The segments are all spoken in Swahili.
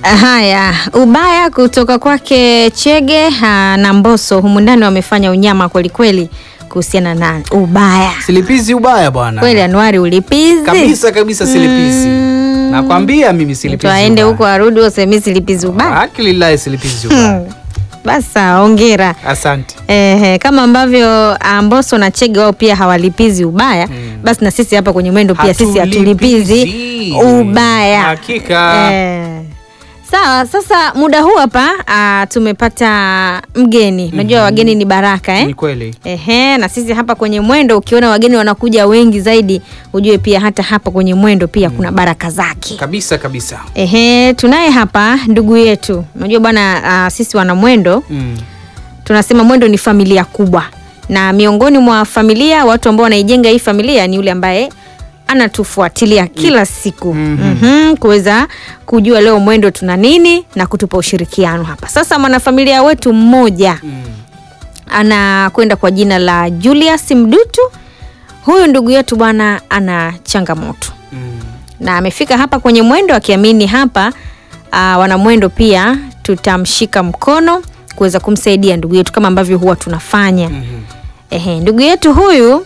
Haya, ubaya kutoka kwake Chege ha, na Mbosso humu ndani wamefanya unyama kwelikweli kuhusiana na ubaya. Silipizi ubaya bwana. Kweli Anuari ulipizi Kabisa kabisa silipizi. Mm. Nakwambia mimi silipizi. Mtu aende ubaya. huko arudi usemi silipizi ubaya. Akilillahi silipizi ubaya. Basi sawa, hongera. Asante. Ehe, kama ambavyo ah, Mbosso na Chege wao pia hawalipizi ubaya Mm. basi na sisi hapa kwenye mwendo pia sisi hatulipizi Hatulipizi. ubaya. Hakika. Eh. Sawa, sasa muda huu hapa ah, tumepata mgeni. Unajua wageni ni baraka eh? Ni kweli. Ehe, na sisi hapa kwenye mwendo ukiona wageni wanakuja wengi zaidi, ujue pia hata hapa kwenye mwendo pia kuna baraka zake. Kabisa kabisa. Ehe, tunaye hapa ndugu yetu. Unajua bwana, ah, sisi wana mwendo Mm. tunasema mwendo ni familia kubwa, na miongoni mwa familia, watu ambao wanaijenga hii familia ni yule ambaye anatufuatilia kila siku Mhm. Mhm, kuweza kujua leo mwendo tuna nini na kutupa ushirikiano hapa. Sasa mwanafamilia wetu mmoja Mm. anakwenda kwa jina la Julius Mdutu. Huyu ndugu yetu bwana ana changamoto Mm. na amefika hapa kwenye mwendo akiamini hapa uh, wanamwendo pia tutamshika mkono kuweza kumsaidia ndugu yetu kama ambavyo huwa tunafanya. Mhm. Ehe, ndugu yetu huyu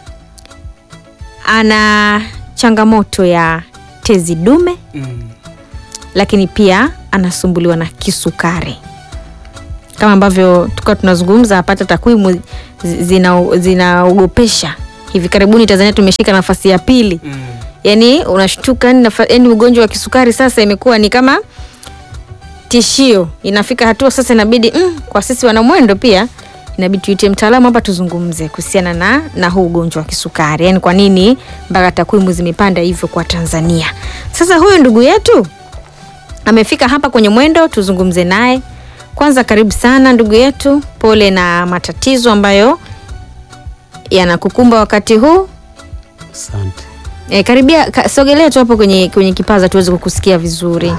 ana changamoto ya tezi dume, Mm. lakini pia anasumbuliwa na kisukari kama ambavyo tukawa tunazungumza hapata takwimu zi- zina- zinaogopesha. Hivi karibuni Tanzania tumeshika nafasi ya pili Mm. yani unashtuka yani, nafa- yani ugonjwa wa kisukari sasa imekuwa ni kama tishio inafika hatua sasa inabidi mm, kwa sisi wanamwendo pia inabidi tuite mtaalamu hapa tuzungumze kuhusiana na, na huu ugonjwa wa kisukari yani kwa nini mpaka takwimu zimepanda hivyo kwa tanzania sasa huyu ndugu yetu amefika hapa kwenye mwendo tuzungumze naye kwanza karibu sana ndugu yetu pole na matatizo ambayo yanakukumba wakati huu Asante. E, karibia ka, sogelea tu hapo kwenye, kwenye kipaza tuweze kukusikia vizuri.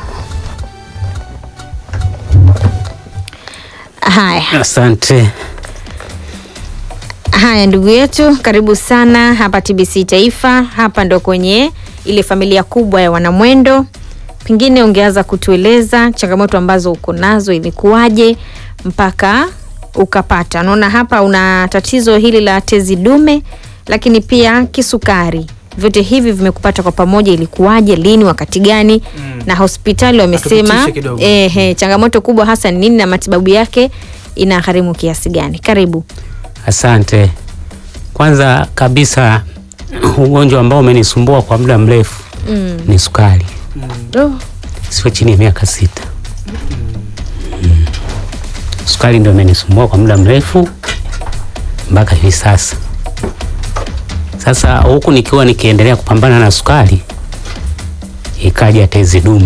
Haya, Asante. haya ndugu yetu, karibu sana hapa TBC Taifa. Hapa ndo kwenye ile familia kubwa ya wanamwendo. Pengine ungeanza kutueleza changamoto ambazo uko nazo, ilikuwaje mpaka ukapata? Naona hapa una tatizo hili la tezi dume, lakini pia kisukari. Vyote hivi vimekupata kwa pamoja, ilikuwaje, lini, wakati gani? Mm. Na hospitali wamesema Atupitishe kidogo. ehe, changamoto kubwa hasa ni nini na matibabu yake inagharimu kiasi gani? Karibu. Asante. Kwanza kabisa ugonjwa ambao umenisumbua kwa muda mrefu Mm. ni sukari. Oh. Sio chini ya miaka sita. Mm. Sukari ndio imenisumbua kwa muda mrefu mpaka hivi sasa. Sasa huku nikiwa nikiendelea kupambana na sukari, ikaja tezi dume.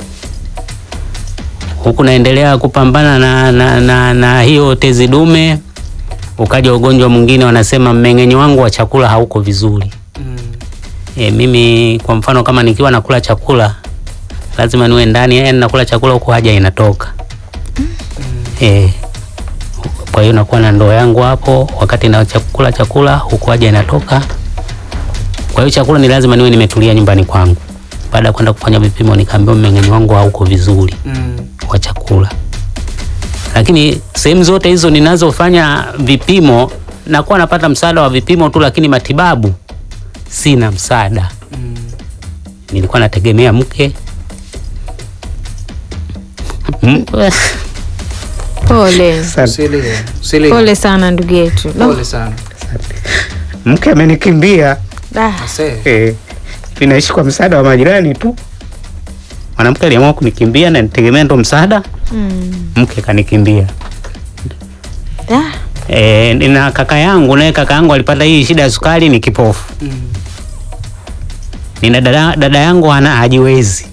Huku naendelea kupambana na, na, na, na hiyo tezi dume, ukaja ugonjwa mwingine, wanasema mmeng'enyo wangu wa chakula hauko vizuri. Mm. E, mimi kwa mfano kama nikiwa nakula chakula lazima niwe ndani, yani nakula chakula huku haja inatoka. E, kwa hiyo nakuwa na ndoo yangu hapo wakati na chakula chakula huku haja inatoka. Kwa hiyo chakula ni lazima niwe nimetulia nyumbani kwangu. Baada ya kwenda kufanya vipimo nikaambiwa mmeng'enyo wangu hauko vizuri Mm. wa chakula. Lakini sehemu zote hizo ninazofanya vipimo nakuwa napata msaada wa vipimo tu, lakini matibabu sina msaada. Mm. Nilikuwa nategemea mke M- Pole. Usilie. Usilie. Pole sana ndugu yetu. No. Pole sana. Mke amenikimbia Ah. Ase. eh, ninaishi kwa msaada wa majirani tu. mwanamke aliamua kunikimbia na nitegemea ndo msaada, Mm. mke kanikimbia. Ah. E, na kaka yangu naye kaka yangu alipata hii shida ya sukari, ni kipofu. Mm. Nina dada, dada yangu ana hajiwezi.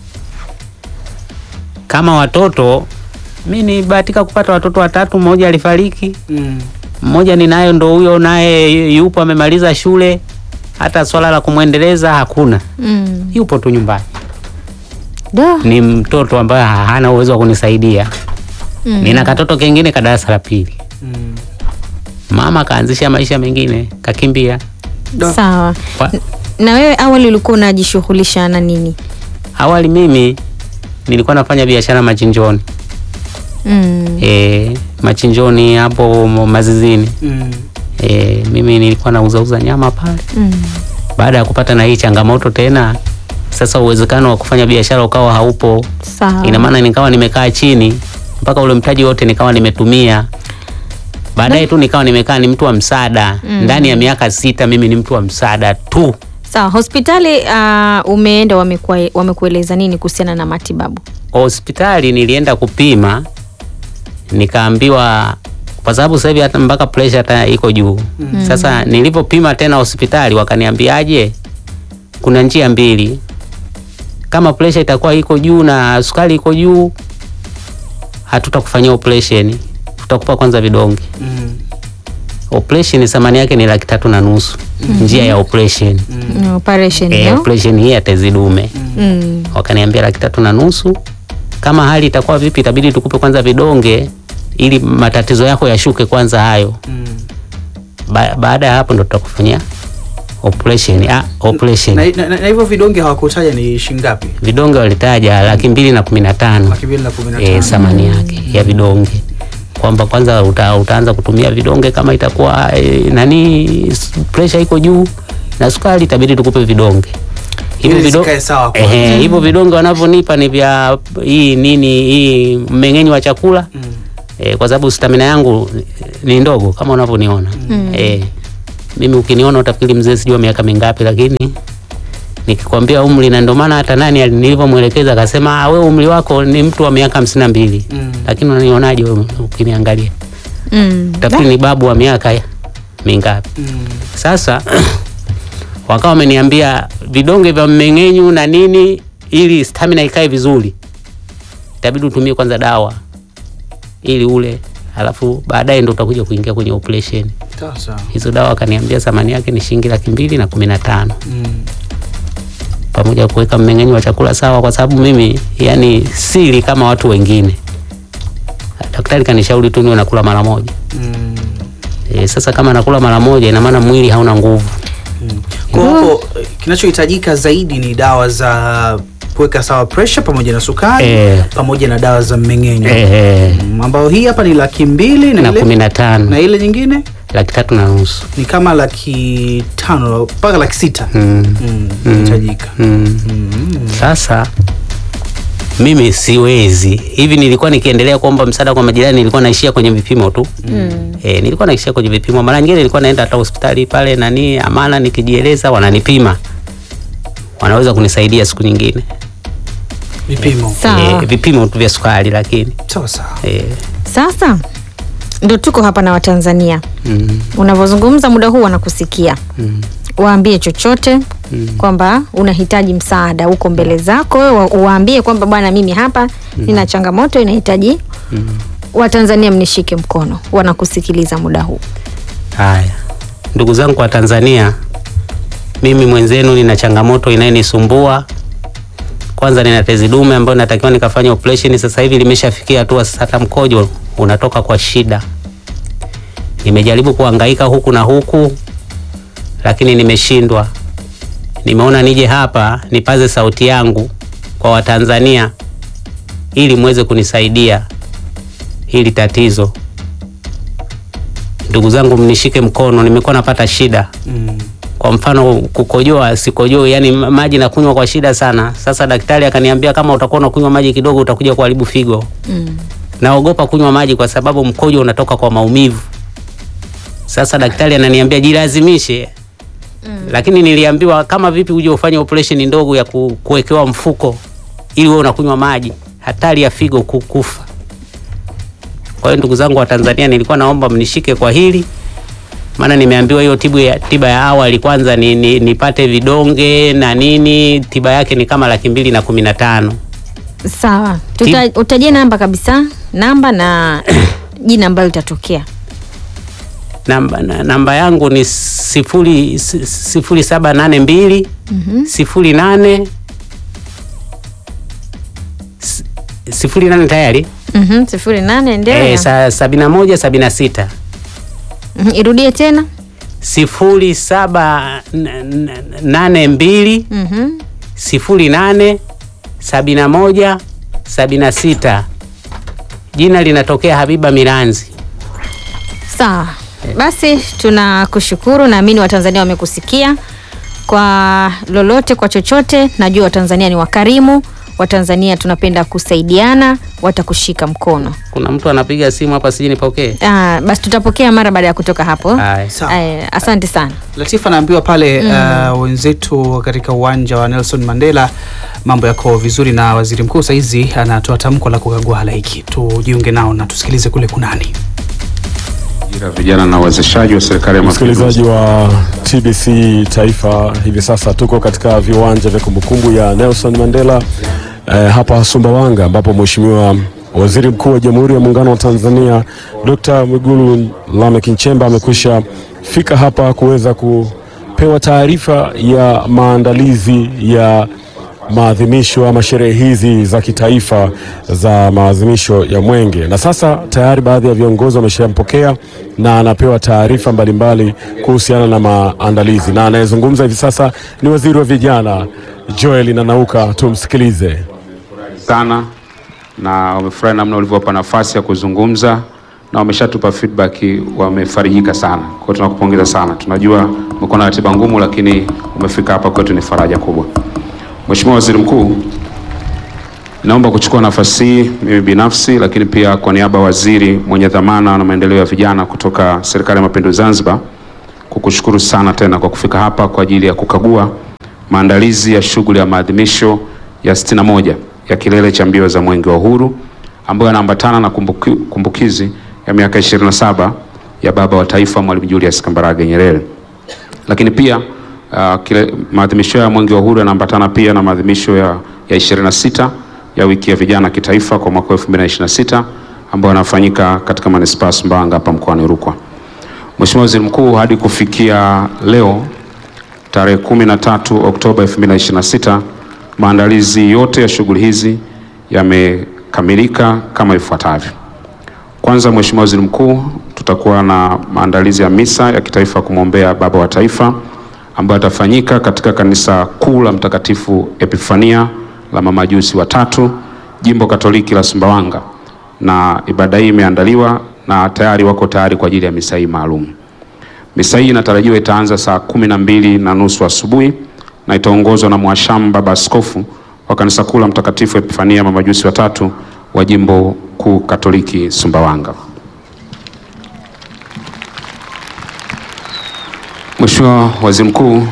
Kama watoto mi nibahatika kupata watoto watatu, mmoja alifariki, Mm. mmoja ninayo ndo huyo naye yupo amemaliza shule, hata swala la kumwendeleza hakuna, Mm. yupo tu nyumbani. Da. Ni mtoto ambaye hana uwezo wa kunisaidia. Mm. Nina katoto kengine ka darasa la pili, Mm. mama kaanzisha maisha mengine, kakimbia. Da. Sawa. Kwa- Na wewe awali ulikuwa unajishughulisha na nini? Awali mimi nilikuwa nafanya biashara machinjoni Mm. e, machinjoni hapo mazizini Mm. e, mimi nilikuwa nauzauza nyama pale. Mm. Baada ya kupata na hii changamoto tena, sasa uwezekano wa kufanya biashara ukawa haupo. Sawa. Ina maana nikawa nimekaa chini mpaka ule mtaji wote nikawa nimetumia. Baadaye tu nikawa nimekaa ni mtu wa msaada. Ndani ya miaka sita mimi ni mtu wa msaada tu. Sawa, hospitali uh, umeenda wamekua- wamekueleza nini kuhusiana na matibabu? Hospitali nilienda kupima, nikaambiwa kwa sababu sasa hivi hata mpaka pressure hata iko juu. Sasa nilipopima tena hospitali wakaniambiaje, kuna njia mbili, kama pressure itakuwa iko juu na sukari iko juu, hatutakufanyia operation, tutakupa kwanza vidonge. Mm. Operation thamani yake ni laki tatu na nusu njia ya operation Mm. Operation eh, no? operation hii ya tezi dume Mm. wakaniambia laki tatu na nusu. Kama hali itakuwa vipi, itabidi tukupe kwanza vidonge ili matatizo yako yashuke kwanza hayo. Mm. Ba baada ya hapo ndo tutakufanyia operation. Ah, operation. Na, na, na, na hivyo vidonge hawakutaja ni shingapi? Vidonge walitaja laki mbili na kumi na tano Laki mbili na kumi na eh, tano. thamani yake ya vidonge kwamba kwanza uta, utaanza kutumia vidonge kama itakuwa eh, nani s- pressure iko juu na sukari, itabidi tukupe vidonge hivyo Ili vido- zikae sawa kwanza. Ehe, hivyo vidonge wanavyonipa ni vya hii nini hii mmeng'enyo wa chakula Mm. eh, kwa sababu stamina yangu ni ndogo kama unavyoniona eh, mimi ukiniona utafikiri mzee sijua miaka mingapi, lakini nikikwambia umri, na ndio maana hata nani nilivyomwelekeza akasema, "Ah, wewe umri wako ni mtu wa miaka hamsini na mbili Mm. lakini unanionaje wewe ukiniangalia, Mm. utafikiri ni babu wa miaka ya- mingapi? Mm. Sasa wakawa wameniambia vidonge vya mmeng'enyu na nini, ili stamina ikae vizuri, itabidi utumie kwanza dawa ili ule, alafu baadaye ndo utakuja kuingia kwenye operation. Sawa sawa. Hizo dawa akaniambia thamani yake ni shilingi laki mbili na kumi na tano Mm. pamoja na kuweka mmeng'enyo wa chakula sawa, kwa sababu mimi yani sili kama watu wengine. Daktari kanishauri tu niwe nakula mara moja. Mm. E, sasa kama nakula mara moja ina maana mwili hauna nguvu. Mm. Kwa hapo eh, kinachohitajika zaidi ni dawa za kuweka sawa pressure pamoja na sukari Eh. pamoja na dawa za mmeng'enyo Ehe. Mm, ambao hii hapa ni laki mbili na, na ile, kumi na na tano ile nyingine laki tatu na nusu ni kama laki tano mpaka laki sita mm. Mm, inahitajika mm. Mm. Sasa mimi siwezi hivi. Nilikuwa nikiendelea kuomba msaada kwa majirani, nilikuwa naishia kwenye vipimo tu Mm. e, nilikuwa naishia kwenye vipimo. Mara nyingine nilikuwa naenda hata hospitali pale nani Amana, nikijieleza wananipima, wanaweza kunisaidia siku nyingine vipimo Sawa. e, vipimo tu vya sukari, lakini sawa sawa e, Sasa ndo tuko hapa na Watanzania, mm, unavyozungumza muda huu wanakusikia, mm, waambie chochote mm. kwamba unahitaji msaada huko mbele zako, wa- uwaambie kwamba bwana, mimi hapa nina changamoto inahitaji Mm. Watanzania mnishike mkono, wanakusikiliza muda huu. Haya, ndugu zangu wa Tanzania, mimi mwenzenu nina changamoto inayonisumbua. Kwanza nina tezi dume ambayo natakiwa nikafanya operation. Sasa hivi limeshafikia hatua sasa hata mkojo unatoka kwa shida. Nimejaribu kuhangaika huku na huku, lakini nimeshindwa. Nimeona nije hapa nipaze sauti yangu kwa Watanzania ili muweze kunisaidia hili tatizo. Ndugu zangu, mnishike mkono, nimekuwa napata shida. mm. Kwa mfano kukojoa, sikojoi, yani ma- maji nakunywa kwa shida sana. Sasa daktari akaniambia kama utakuwa unakunywa maji kidogo utakuja kuharibu figo. Mm. Naogopa kunywa maji kwa sababu mkojo unatoka kwa maumivu. Sasa daktari ananiambia jilazimishe. Lakini niliambiwa kama vipi uje ufanye operation ndogo ya ku, kuwekewa mfuko ili wewe unakunywa maji, hatari ya figo ku- kufa. Kwa hiyo ndugu zangu wa Tanzania, nilikuwa naomba mnishike kwa hili, maana nimeambiwa hiyo tibu ya, tiba ya awali kwanza ni, ni, nipate vidonge na nini, tiba yake ni kama laki mbili na kumi na tano. Sawa, Tuta, utajie namba kabisa, namba na jina ambalo litatokea. Namba, na- namba yangu ni sifuri, si- sifuri saba nane mbili Mhm. sifuri nane si- sifuri nane tayari Mhm, sifuri nane endelea. eh, sa, sabini na moja sabini na sita Mhm, irudie tena. sifuri saba n- n- nane mbili Mhm. sifuri nane sabini na moja sabini na sita jina linatokea Habiba Miranzi. Sawa, basi tunakushukuru. Naamini Watanzania wamekusikia kwa lolote, kwa chochote. Najua Watanzania ni wakarimu, Watanzania tunapenda kusaidiana, watakushika mkono. Kuna mtu anapiga simu hapa, sijui nipokee. Ah, basi tutapokea mara baada ya kutoka hapo. Haya. Sawa. Aya, asante sana. Latifa anaambiwa pale uh, wenzetu katika uwanja wa Nelson Mandela mambo yako vizuri, na waziri mkuu saizi anatoa tamko la kukagua halaiki. Tujiunge nao na tusikilize kule kunani. Ajira, vijana na uwezeshaji wa serikali ya mapinduzi. Msikilizaji wa TBC Taifa, hivi sasa tuko katika viwanja vya kumbukumbu ya Nelson Mandela eh, hapa Sumbawanga, ambapo Mheshimiwa Waziri Mkuu wa Jamhuri ya Muungano wa Tanzania Dr. Mwigulu Lameck Nchemba amekwisha fika hapa kuweza kupewa taarifa ya maandalizi ya maadhimisho ama sherehe hizi za kitaifa za maadhimisho ya Mwenge, na sasa tayari baadhi ya viongozi wameshampokea na anapewa taarifa mbalimbali kuhusiana na maandalizi, na anayezungumza hivi sasa ni waziri wa vijana Joel Nanauka. Tumsikilize. sana na wamefurahi namna ulivyowapa nafasi ya kuzungumza na wameshatupa feedback, wamefarijika sana. Kwa hiyo tunakupongeza sana, tunajua umekuwa na ratiba ngumu, lakini umefika hapa kwetu ni faraja kubwa. Mheshimiwa Waziri Mkuu, naomba kuchukua nafasi hii mimi binafsi, lakini pia kwa niaba ya waziri mwenye dhamana na maendeleo ya vijana kutoka Serikali ya Mapinduzi Zanzibar kukushukuru sana tena kwa kufika hapa kwa ajili ya kukagua maandalizi ya shughuli ya maadhimisho ya 61 ya kilele cha mbio za Mwenge wa Uhuru ambayo yanaambatana na kumbuki, kumbukizi ya miaka 27 ya baba wa taifa Mwalimu Julius Kambarage Nyerere. Lakini pia uh, kile maadhimisho ya Mwenge wa Uhuru yanaambatana pia na maadhimisho ya, ya 26 ya wiki ya vijana kitaifa kwa mwaka 2026 ambayo yanafanyika katika manispaa ya Sumbawanga hapa mkoani Rukwa. Mheshimiwa Waziri Mkuu, hadi kufikia leo tarehe 13 Oktoba 2026 maandalizi yote ya shughuli hizi yamekamilika kama ifuatavyo. Kwanza, Mheshimiwa Waziri Mkuu, tutakuwa na maandalizi ya misa ya kitaifa kumwombea baba wa taifa ambayo yatafanyika katika kanisa kuu la Mtakatifu Epifania la Mamajusi watatu Jimbo Katoliki la Sumbawanga, na ibada hii imeandaliwa na tayari wako tayari kwa ajili ya misa hii maalum. Misa hii inatarajiwa itaanza saa kumi na mbili na nusu asubuhi na itaongozwa na Mhashamu Baba Askofu wa Kanisa Kuu la Mtakatifu Epifania Mamajusi watatu wa Jimbo Kuu Katoliki Sumbawanga. Mheshimiwa Waziri Mkuu,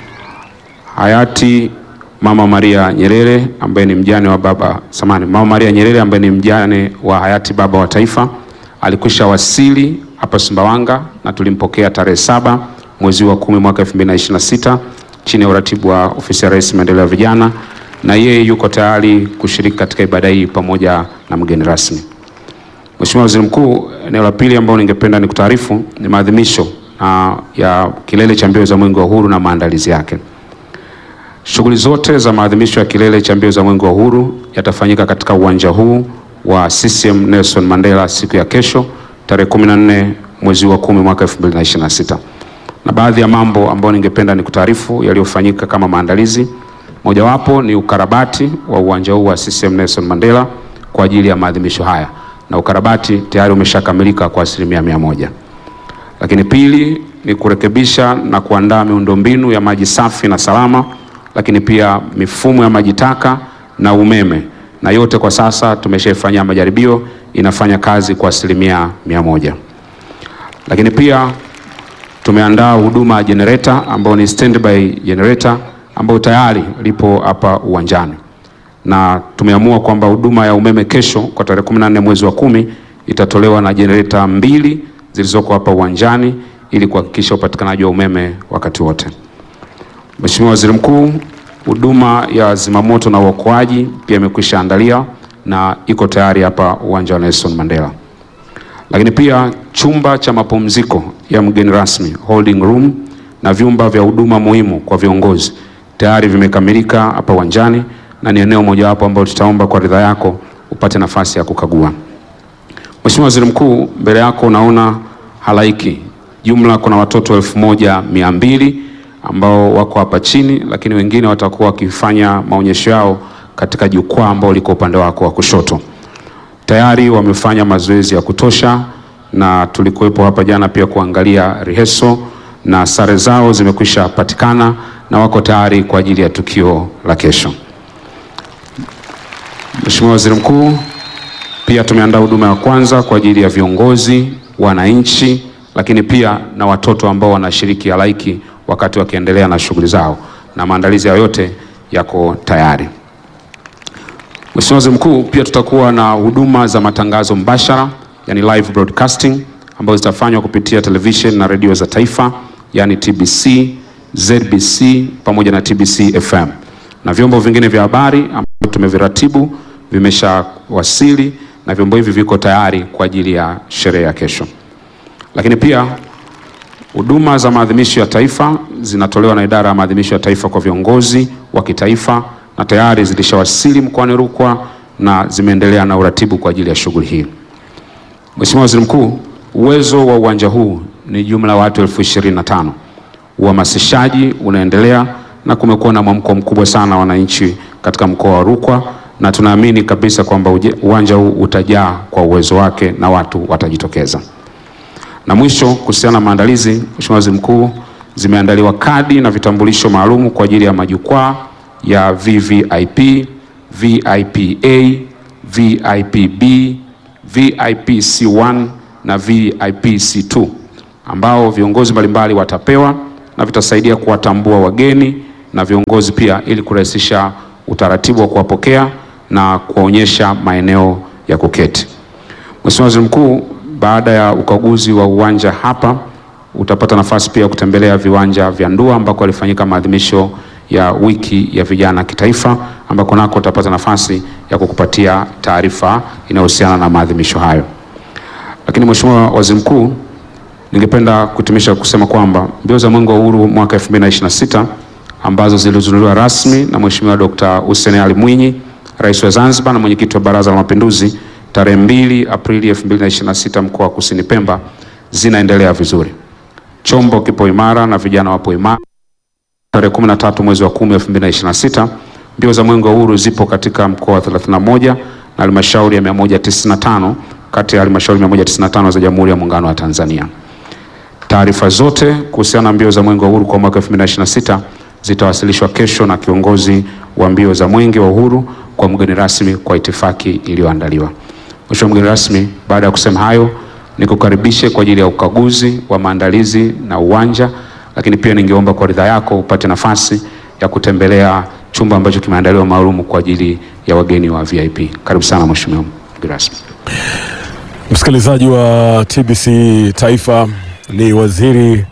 hayati Mama Maria Nyerere ambaye ni mjane wa baba samani, Mama Maria Nyerere ambaye ni mjane wa hayati baba wa taifa alikwisha wasili hapa Sumbawanga na tulimpokea tarehe saba mwezi wa kumi mwaka 2026 chini ya uratibu wa ofisi ya Rais maendeleo ya vijana, na yeye yuko tayari kushiriki katika ibada hii pamoja na mgeni rasmi. Mheshimiwa Waziri Mkuu, eneo la pili ambalo ningependa nikutaarifu ni maadhimisho ah, ya kilele cha mbio za Mwenge wa Uhuru na maandalizi yake. Shughuli zote za maadhimisho ya kilele cha mbio za Mwenge wa Uhuru yatafanyika katika uwanja huu wa CCM Nelson Mandela siku ya kesho tarehe 14 mwezi wa kumi mwaka 2026. Na baadhi ya mambo ambayo ningependa nikutaarifu yaliyofanyika kama maandalizi, mojawapo ni ukarabati wa uwanja huu wa CCM Nelson Mandela kwa ajili ya maadhimisho haya, na ukarabati tayari umeshakamilika kwa asilimia mia moja. Lakini pili ni kurekebisha na kuandaa miundombinu ya maji safi na salama, lakini pia mifumo ya maji taka na umeme, na yote kwa sasa tumeshaifanyia majaribio, inafanya kazi kwa asilimia mia moja. Lakini pia tumeandaa huduma ya generator ambayo ni standby generator ambayo tayari lipo hapa uwanjani, na tumeamua kwamba huduma ya umeme kesho kwa tarehe 14 mwezi wa kumi itatolewa na generator mbili zilizoko hapa uwanjani ili kuhakikisha upatikanaji wa umeme wakati wote. Mheshimiwa Waziri Mkuu, huduma ya zimamoto na uokoaji pia imekwisha andalia na iko tayari hapa uwanja wa Nelson Mandela. Lakini pia chumba cha mapumziko ya mgeni rasmi holding room na vyumba vya huduma muhimu kwa viongozi tayari vimekamilika hapa uwanjani na ni eneo mojawapo ambalo tutaomba kwa ridhaa yako upate nafasi ya kukagua. Mheshimiwa Waziri Mkuu, mbele yako unaona halaiki. Jumla kuna watoto elfu moja mia mbili ambao wako hapa chini, lakini wengine watakuwa wakifanya maonyesho yao katika jukwaa ambao liko upande wako wa kushoto. Tayari wamefanya mazoezi ya kutosha na tulikuwepo hapa jana pia kuangalia rehearsal na sare zao zimekwisha patikana na wako tayari kwa ajili ya tukio la kesho. Mheshimiwa Waziri Mkuu, pia tumeandaa huduma ya kwanza kwa ajili ya viongozi, wananchi, lakini pia na watoto ambao wanashiriki halaiki wakati wakiendelea na shughuli zao, na maandalizi hayo yote yako tayari. Mheshimiwa Waziri Mkuu, pia tutakuwa na huduma za matangazo mbashara, yani live broadcasting ambazo zitafanywa kupitia television na redio za taifa, yani TBC, ZBC pamoja na TBC FM na vyombo vingine vya habari ambavyo tumeviratibu vimeshawasili na vyombo hivi viko tayari kwa ajili ya sherehe ya kesho. Lakini pia huduma za maadhimisho ya taifa zinatolewa na idara ya maadhimisho ya taifa kwa viongozi wa kitaifa na tayari zilishawasili mkoani Rukwa na zimeendelea na uratibu kwa ajili ya shughuli hii. Mheshimiwa Waziri Mkuu, uwezo wa uwanja huu ni jumla ya watu elfu ishirini na tano. Uhamasishaji unaendelea na kumekuwa na mwamko mkubwa sana wa wananchi katika mkoa wa Rukwa na tunaamini kabisa kwamba uje- uwanja huu utajaa kwa uwezo wake na watu watajitokeza. Na mwisho, kuhusiana na maandalizi, Mheshimiwa Waziri Mkuu, zimeandaliwa kadi na vitambulisho maalum kwa ajili ya majukwaa ya VVIP, VIPA, VIPB, VIPC1 na VIPC2 ambao viongozi mbalimbali watapewa na vitasaidia kuwatambua wageni na viongozi pia ili kurahisisha utaratibu wa kuwapokea na kuwaonyesha maeneo ya kuketi. Mheshimiwa Waziri Mkuu, baada ya ukaguzi wa uwanja hapa utapata nafasi pia ya kutembelea viwanja vya Ndua ambako alifanyika maadhimisho ya wiki ya vijana kitaifa ambako nako utapata nafasi ya kukupatia taarifa inayohusiana na maadhimisho hayo. Lakini Mheshimiwa Waziri Mkuu, ningependa kutimisha kusema kwamba mbio za Mwenge wa Uhuru mwaka 2026 ambazo zilizinduliwa rasmi na Mheshimiwa Dr. Hussein Ali Mwinyi, Rais wa Zanzibar na Mwenyekiti wa Baraza la Mapinduzi tarehe 2 Aprili 2026 mkoa wa Kusini Pemba zinaendelea vizuri. Chombo kipo imara na vijana wapo imara. Tarehe 13 mwezi wa 10 2026 mbio za Mwenge wa Uhuru zipo katika mkoa wa 31 na halmashauri ya 195 kati ya halmashauri 195 za Jamhuri ya Muungano wa Tanzania. Taarifa zote kuhusiana na mbio za Mwenge wa Uhuru kwa mwaka 2026 zitawasilishwa kesho na kiongozi wa mbio za Mwenge wa Uhuru kwa mgeni rasmi kwa itifaki iliyoandaliwa. Mheshimiwa mgeni rasmi, baada ya kusema hayo, nikukaribishe kwa ajili ya ukaguzi wa maandalizi na uwanja, lakini pia ningeomba kwa ridhaa yako upate nafasi ya kutembelea chumba ambacho kimeandaliwa maalum kwa ajili ya wageni wa VIP. Karibu sana Mheshimiwa mgeni rasmi. Msikilizaji wa TBC Taifa, ni waziri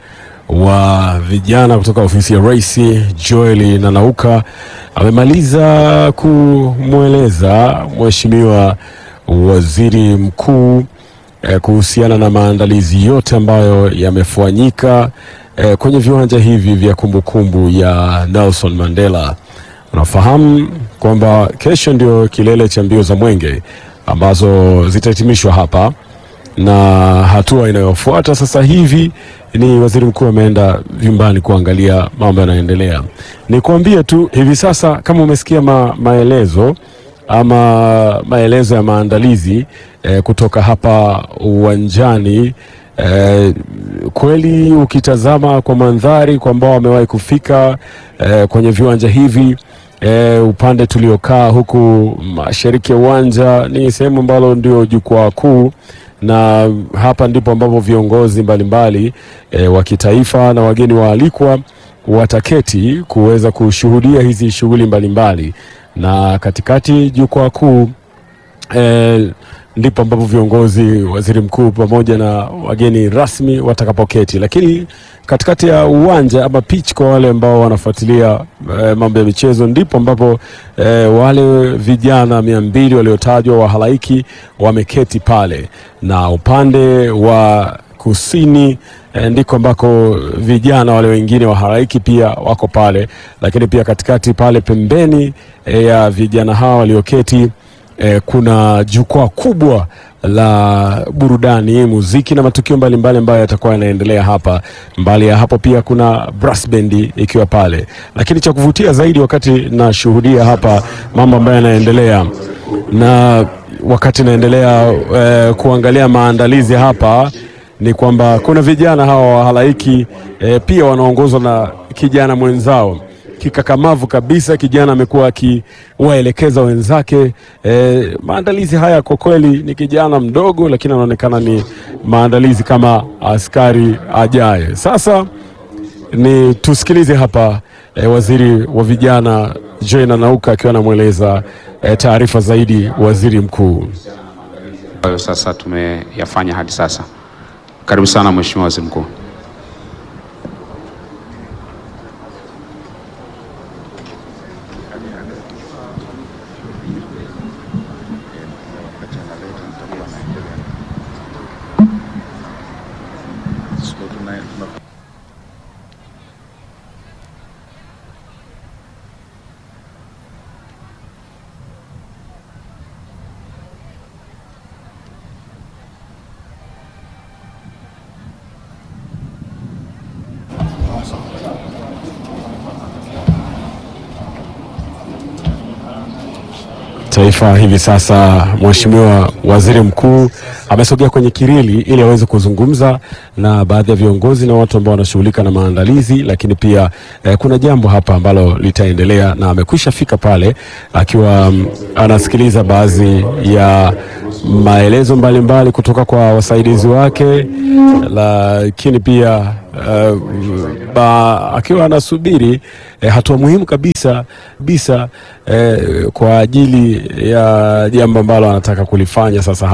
wa vijana kutoka ofisi ya Rais Joel Nanauka amemaliza kumweleza Mheshimiwa Waziri Mkuu eh, kuhusiana na maandalizi yote ambayo yamefanyika eh, kwenye viwanja hivi vya kumbukumbu ya Nelson Mandela. Unafahamu kwamba kesho ndio kilele cha mbio za Mwenge ambazo zitahitimishwa hapa na hatua inayofuata sasa hivi ni waziri mkuu ameenda vyumbani kuangalia mambo yanayoendelea. Nikwambie tu hivi sasa, kama umesikia ma, maelezo ama maelezo ya maandalizi eh, kutoka hapa uwanjani eh, kweli ukitazama kwa mandhari kwa ambao wamewahi kufika eh, kwenye viwanja hivi E, upande tuliokaa huku mashariki ya uwanja ni sehemu ambalo ndio jukwaa kuu, na hapa ndipo ambapo viongozi mbalimbali e, wa kitaifa na wageni waalikwa wataketi kuweza kushuhudia hizi shughuli mbalimbali, na katikati jukwaa kuu e, ndipo ambapo viongozi, waziri mkuu pamoja na wageni rasmi watakapoketi, lakini katikati ya uwanja ama pitch kwa wale ambao wanafuatilia e, mambo ya michezo, ndipo ambapo e, wale vijana mia mbili waliotajwa wa halaiki wameketi pale, na upande wa kusini e, ndiko ambako vijana wale wengine wa halaiki pia wako pale, lakini pia katikati pale pembeni e, ya vijana hawa walioketi eh, kuna jukwaa kubwa la burudani, muziki na matukio mbalimbali ambayo yatakuwa yanaendelea hapa. Mbali ya hapo pia kuna brass band ikiwa pale, lakini cha kuvutia zaidi wakati nashuhudia hapa mambo ambayo yanaendelea na wakati naendelea eh, kuangalia maandalizi hapa ni kwamba kuna vijana hawa wa halaiki eh, pia wanaongozwa na kijana mwenzao kikakamavu kabisa. Kijana amekuwa akiwaelekeza wenzake. Eh, maandalizi haya kwa kweli, ni kijana mdogo, lakini anaonekana ni maandalizi kama askari ajaye. Sasa ni tusikilize hapa eh, waziri wa vijana Joel Nanauka akiwa anamweleza eh, taarifa zaidi waziri mkuu. ambayo sasa tumeyafanya hadi sasa. Karibu sana Mheshimiwa Waziri Mkuu. Taifa hivi sasa, Mheshimiwa Waziri Mkuu amesogea kwenye kirili ili aweze kuzungumza na baadhi ya viongozi na watu ambao wanashughulika na maandalizi, lakini pia eh, kuna jambo hapa ambalo litaendelea na amekwisha fika pale akiwa mm, anasikiliza baadhi ya maelezo mbalimbali kutoka kwa wasaidizi wake, lakini pia uh, ba, akiwa anasubiri eh, hatua muhimu kabisa kabisa eh, kwa ajili ya jambo ambalo anataka kulifanya sasa